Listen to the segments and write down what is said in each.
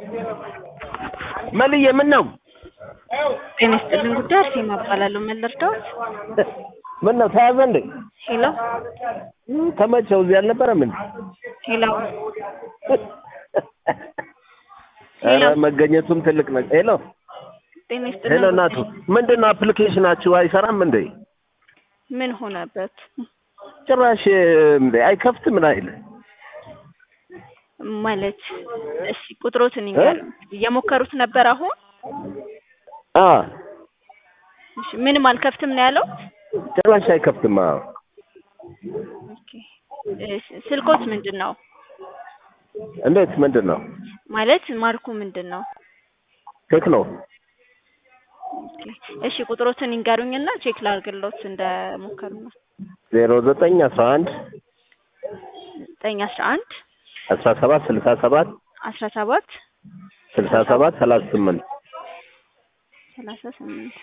መልዬ ምን ነው ጤና ይስጥልን ጉዳይ አርሴማ እባላለሁ። ምን ልርዳዎት? ምን ነው ተያዘ እንዴ? ሄሎ ተመቸው እዚህ አልነበረም እንዴ? ሄሎ ኧረ መገኘቱም ትልቅ ነገር። ሄሎ ጤና ይስጥልን ሄሎ እናቱ ምንድን ነው አፕሊኬሽናችሁ አይሰራም እንዴ? ምን ሆነበት? ጭራሽ እንዴ አይከፍትም ምን አይል ማለት እሺ ቁጥሮትን ይንገር። እየሞከሩት ነበር አሁን? አ እሺ ምንም አልከፍትም ነው ያለው? ጭራሽ አይከፍትም። አዎ ኦኬ እሺ ስልኮት ምንድን ነው? እንዴት ምንድን ነው? ማለት ማርኩ ምንድን ነው? ቴክኖ ኦኬ እሺ ቁጥሮትን ይንገሩኝና ቼክ ላድርግሎት እንደሞከሩ ነው። ዜሮ ዘጠኝ አስራ አንድ ዘጠኝ አስራ አንድ አስራ ሰባት ስልሳ ሰባት አስራ ሰባት ስልሳ ሰባት ሰላሳ ስምንት ሰላሳ ስምንት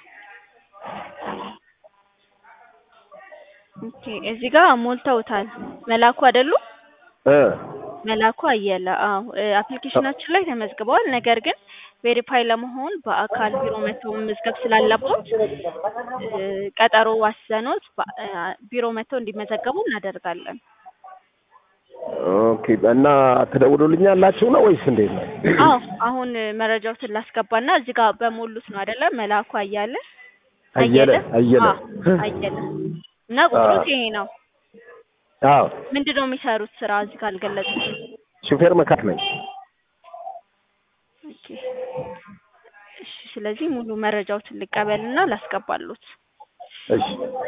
ኦኬ እዚህ ጋር ሞልተውታል። መላኩ አይደሉ? እ መላኩ አየለ። አዎ አፕሊኬሽናችን ላይ ተመዝግበዋል። ነገር ግን ቬሪፋይ ለመሆን በአካል ቢሮ መጥተው መመዝገብ ስላለቦት እ ቀጠሮ ዋሰኖት በ- እ ቢሮ መጥተው እንዲመዘገቡ እናደርጋለን። ኦኬ እና ትደውሉልኛላችሁ ነው ወይስ እንዴት ነው? አዎ አሁን መረጃዎትን ላስገባና እዚህ ጋር በሞሉት ነው አይደለ? መላኩ አያለ አየለ አየለ አዎ አየለ እና ቁጥሩት ይሄ ነው። አዎ ምንድን ነው የሚሰሩት ስራ እዚህ ጋር አልገለጹም። ሹፌር መካት ነኝ። ኦኬ እሺ፣ ስለዚህ ሙሉ መረጃዎትን ልቀበልና ላስገባሉት። እሺ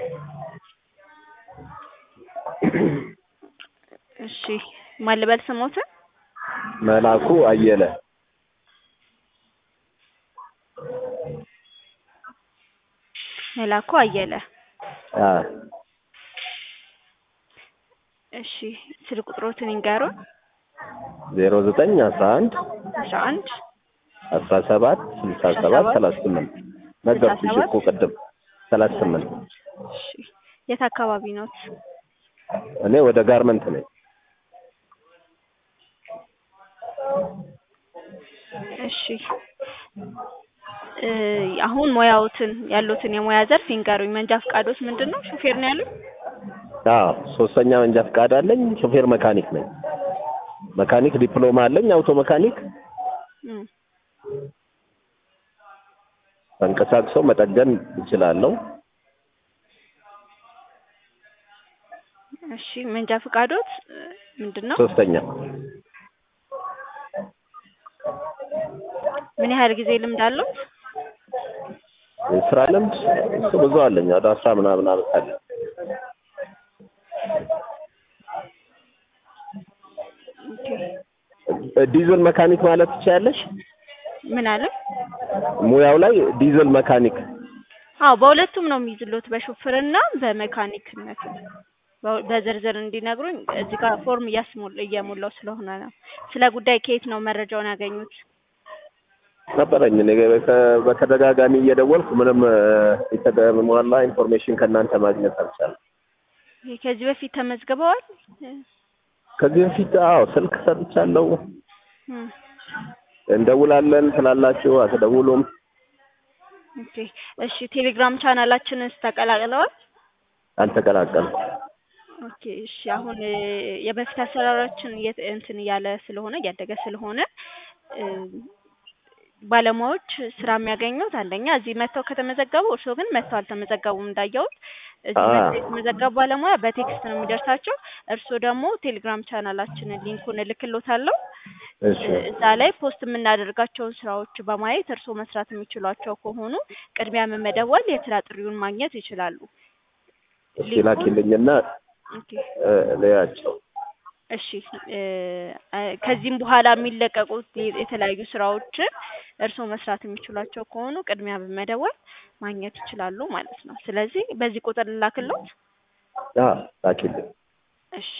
እሺ ማን ልበል ስሞትን? መላኩ አየለ መላኩ አየለ። አ እሺ ስልክ ቁጥሮትን ይንገሩን። ዜሮ ዘጠኝ አስራ አንድ አስራ አንድ አስራ ሰባት ስልሳ ሰባት ሰላሳ ስምንት ነገርኩሽ እኮ ቅድም ሰላሳ ስምንት እሺ የት አካባቢ ኖት? እኔ ወደ ጋርመንት ነኝ። እሺ እ አሁን ሙያዎትን ያሉትን የሙያ ዘርፍ ይንገሩኝ። መንጃ ፈቃዶት ምንድን ነው? ሹፌር ነው ያሉኝ? አዎ ሶስተኛ መንጃ ፈቃድ አለኝ። ሾፌር መካኒክ ነኝ። መካኒክ ዲፕሎማ አለኝ። አውቶ መካኒክ እም ተንቀሳቅሰው መጠገን እችላለሁ። እሺ መንጃ ፈቃዶት እ ምንድን ነው? ሶስተኛ ምን ያህል ጊዜ ልምድ አለው? የስራ ልምድ እሱ ብዙ አለኝ። ወደ አስራ ምናምን ዓመት አለ። ኦኬ ዲዝል መካኒክ ማለት ትችያለሽ? ምን አለ? ሙያው ላይ ዲዝል መካኒክ አዎ በሁለቱም ነው የሚይዝሎት፣ በሹፍርና በመካኒክነት። በ- በዝርዝር እንዲነግሩኝ እዚህ ጋር ፎርም እያስሞል እየሞላው ስለሆነ ነው። ስለ ጉዳይ ከየት ነው መረጃውን ያገኙት? ነበረኝ። እኔ በተ- በተደጋጋሚ እየደወልኩ ምንም እ፣ የተሟላ ኢንፎርሜሽን ከእናንተ ማግኘት አልቻለም። ይሄ ከዚህ በፊት ተመዝግበዋል? ከዚህ በፊት አዎ ስልክ ሰጥቻለሁ። እም እንደውላለን ስላላችሁ አትደውሉም። ኦኬ እሺ ቴሌግራም ቻናላችንስ ተቀላቅለዋል? አልተቀላቀልኩም። ኦኬ እሺ አሁን እ የበፊት አሰራራችን እየት- እንትን እያለ ስለሆነ እያደገ ስለሆነ እ ባለሙያዎች ስራ የሚያገኙት አንደኛ እዚህ መጥተው ከተመዘገቡ፣ እርስዎ ግን መጥተው አልተመዘገቡም እንዳየሁት። እዚህ አ መጥተው የተመዘገቡ ባለሙያ በቴክስት ነው የሚደርሳቸው። እርስዎ ደግሞ ቴሌግራም ቻናላችንን ሊንኩን እልክሎታለሁ። እሺ እ እዛ ላይ ፖስት የምናደርጋቸውን ስራዎች በማየት እርስዎ መስራት የሚችሏቸው ከሆኑ ቅድሚያ በመደወል የስራ ጥሪውን ማግኘት ይችላሉ። እሺ ሊንኩን ላኪልኝና ኦኬ እ፣ ልያቸው። እሺ እ እ ከዚህም በኋላ የሚለቀቁት የ- የተለያዩ ስራዎችን እርስዎ መስራት የሚችሏቸው ከሆኑ ቅድሚያ በመደወል ማግኘት ይችላሉ ማለት ነው። ስለዚህ በዚህ ቁጥር ልላክሎት። አ ላኪልኝ እሺ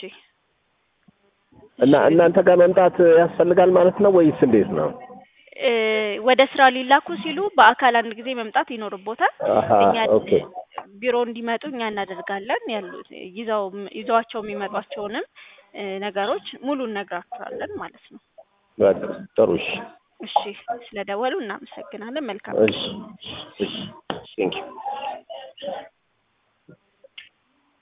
እና እሺ እናንተ ጋር መምጣት ያስፈልጋል ማለት ነው ወይስ እንዴት ነው? እ ወደ ስራ ሊላኩ ሲሉ በአካል አንድ ጊዜ መምጣት ይኖርቦታል። አሀ እኛ ኦኬ ቢሮ እንዲመጡ እኛ እናደርጋለን። ያሉት ይዘው ይዘዋቸው የሚመጧቸውንም እ ነገሮች ሙሉ እነግራቸዋለን ማለት ነው። በቃ ጥሩ እሺ እሺ ስለደወሉ እናመሰግናለን። መልካም እሺ እሺ ቴንኪው